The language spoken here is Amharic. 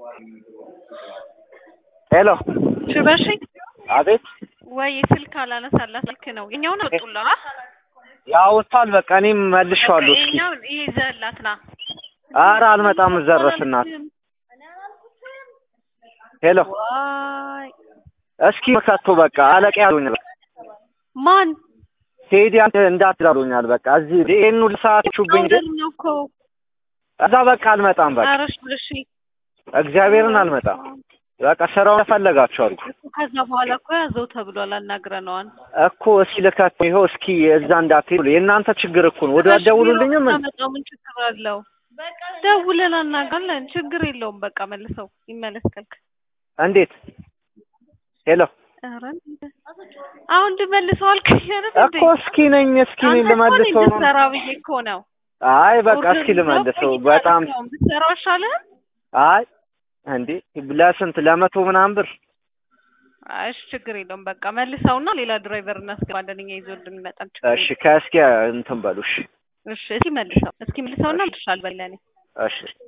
ሄሎ ሽበሺ አቤት ወይ ስልክ አላነሳላት ስልክ ነው የኛውን አወጡላ ያወጣል በቃ እኔም መልሼዋለሁ እስኪ ይሄኛውን ይዘህላት ና ኧረ አልመጣም ዘረስ እናት ሄሎ ዋይ እስኪ መካቶ በቃ አለቃ ያሉኛል ማን ቴዲ እንዳትዳሉኛል በቃ እዚህ ይሄን ሁሉ ሰዓት ሹብኝ አውደር ነው እኮ እዛ በቃ አልመጣም በቃ ኧረ ሽበሺ እግዚአብሔርን አልመጣም በቃ ስራውን ተፈለጋችሁ አድርጉ ከዛ በኋላ እኮ ያዘው ተብሏል አናግረነዋል እኮ እስኪ ልከት ይኸው እስኪ እዛ እንዳትሄዱ የእናንተ ችግር እኮ ነው ወደ አትደውሉልኝም እንዴ? መጣው ምን ችግር አለው ደውለን አናጋለን ችግር የለውም በቃ መልሰው ይመለስ ካልክ እንዴት ሄሎ ኧረ አሁን እንድመልሰው አልከኝ አይደል እንዴ እኮ እስኪ ነኝ እስኪ ነኝ አንተ እኮ እኔ ልመልሰው ነው እንድትሰራ ብዬ እኮ ነው አይ በቃ እስኪ ልመልሰው በጣም ብትሰራው ይሻልህ አይ እንዴ ለስንት ለመቶ ምናምን ብር አይ እሺ ችግር የለውም በቃ መልሰውና ሌላ ድራይቨር እናስገባለን እኛ ይዞ እንድንመጣ ችግር እሺ ከእስኪ እንትን በሉ እሺ የለውም። እሺ እስኪ መልሰው እስኪ መልሰውና ልሻል በለኔ እሺ